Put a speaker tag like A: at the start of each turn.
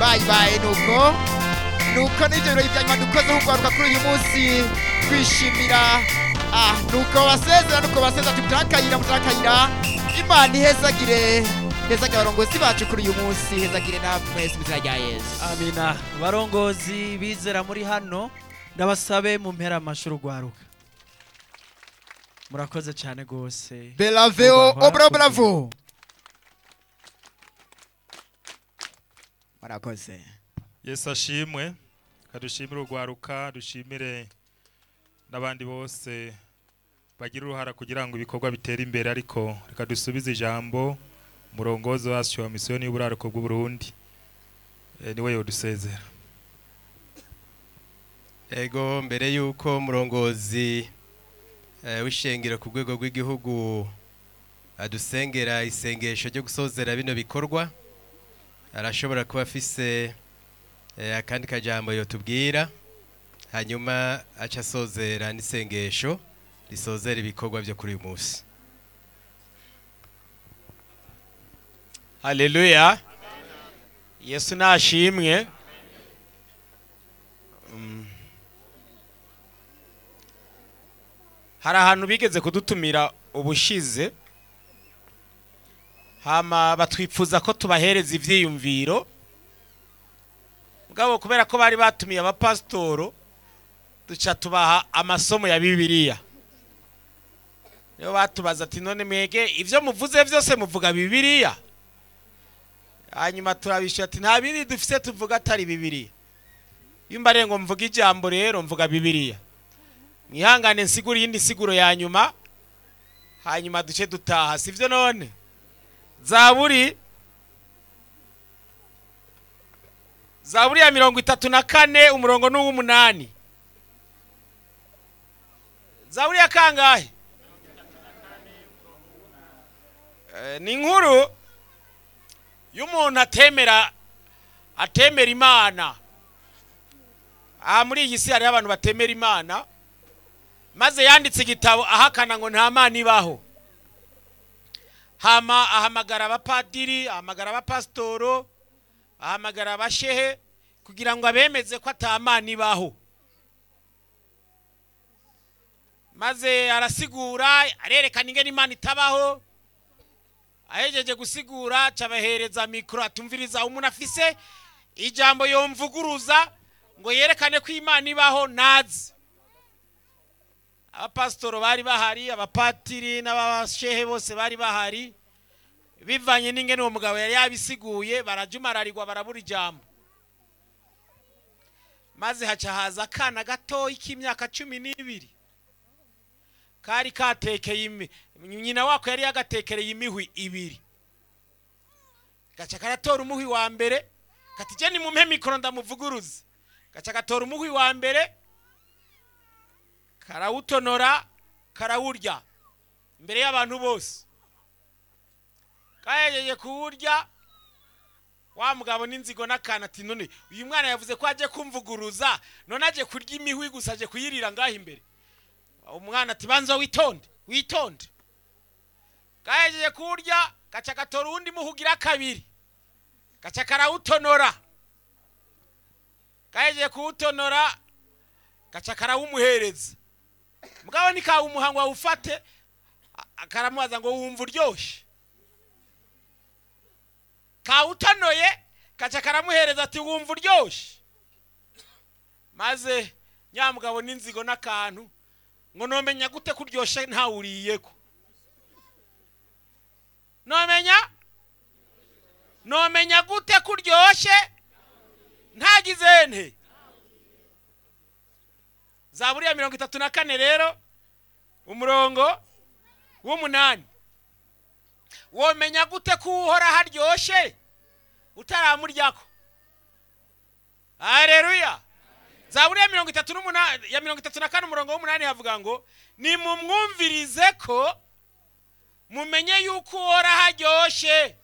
A: bayi bayi nuko nuko n'ibyo birori bya nyuma dukozeho urwaruka kuri uyu munsi twishimira ah nuko basezera nuko basezera tutakayira mutakayira imana ihezagire hezagire abarongozi bacu kuri uyu munsi hezagire namwe mu izina rya yesu
B: amina barongozi bizera muri hano ndabasabe mu mpera amashuri urwaruka murakoze cyane rwose
A: belaveo
B: Ubahwa,
A: obra bravo murakoze
C: yesu ashimwe kadushimire urwaruka dushimire n'abandi bose bagira uruhara kugira ngo ibikorwa bitere imbere ariko reka dusubize ijambo umurongozi wacu wa misiyoni y'uburaruko bw'uburundi Eh, niwe yodusezera
D: ego mbere y'uko umurongozi eh, w'ishengero ku rwego rw'igihugu adusengera isengesho ryo gusozera bino bikorwa arashobora kuba afise eh, akandi kajambo yotubwira hanyuma aca asozera n'isengesho risozera ibikorwa byo kuri uyu munsi
E: haleluya yesu nashimwe Mm. hari ahantu bigeze kudutumira ubushize hama batwipfuza ko tubahereza ivyiyumviro mugabo kubera ko bari batumiye abapasitoro duca tubaha amasomo ya bibiliya niyo batubaza ati none mwege ivyo muvuze vyose muvuga bibiliya hanyuma turabishyura ati nta bindi dufise tuvuga atari bibiliya iyo mbariye ngo mvuga ijambo rero mvuga bibiliya mwihangane nsigura iyindi siguro ya nyuma hanyuma duce dutaha sivyo none zaburi zaburi ya mirongo itatu na kane umurongo ni uw'umunani zaburi ya kangahe Eh, ni inkuru y'umuntu atemera atemera imana aha muri iyi si hariho abantu batemera imana maze yanditse igitabo ahakana ngo nta mana ibaho hama ahamagara abapadiri ahamagara abapasitoro ahamagara abashehe kugira ngo abemeze ko ata mana ibaho maze arasigura arerekana ingene imana itabaho ahejeje gusigura cabahereza mikoro atumviriza umuntu afise ijambo yomvuguruza ngo yerekane ko imana ibaho nazi abapasitoro bari bahari abapatiri n'abashehe bose bari bahari bivanye n'ingene uwo mugabo yari yabisiguye barajumararirwa barabura ijambo maze haca haza akana gatoyi k'imyaka cumi n'ibiri kari katekeye imi nyina wako yari yagatekereye imihwi ibiri gaca karatora umuhwi wa mbere kati je nimumpe mikoro ndamuvuguruze gaca gatora umuhwi wa mbere karawutonora karawurya imbere y'abantu bose kahejeje kuwurya wa mugabo n'inzigo n'akana ati none uyu mwana yavuze ko aje kumvuguruza none aje kurya imihwi gusa aje kuyirira ngaho imbere umwana ati banza witonde witonde gahejeje kurya gaca gatora uwundi muhugira kabiri gaca karawutonora gahejeje kuwutonora gaca karawumuhereza mugabo ntikawumuha ngo awufate a- karamubaza ngo wumva uryoshe kawutonoye gaca karamuhereza ati wumva uryoshe maze nyamugabo n'inzigo n'akantu ngo nomenya gute ko uryoshe ntawuriyeko nomenya nomenya gute ko uryoshe ntagize nte zaburi ya mirongo itatu na kane rero umurongo w'umunani womenya gute ko uhora haryoshe utaramuryako hareruya zaburi ya mirongo itatu n'umunani ya mirongo itatu na kane umurongo w'umunani havuga ngo nimumwumvirize ko mumenye yuko uhora haryoshe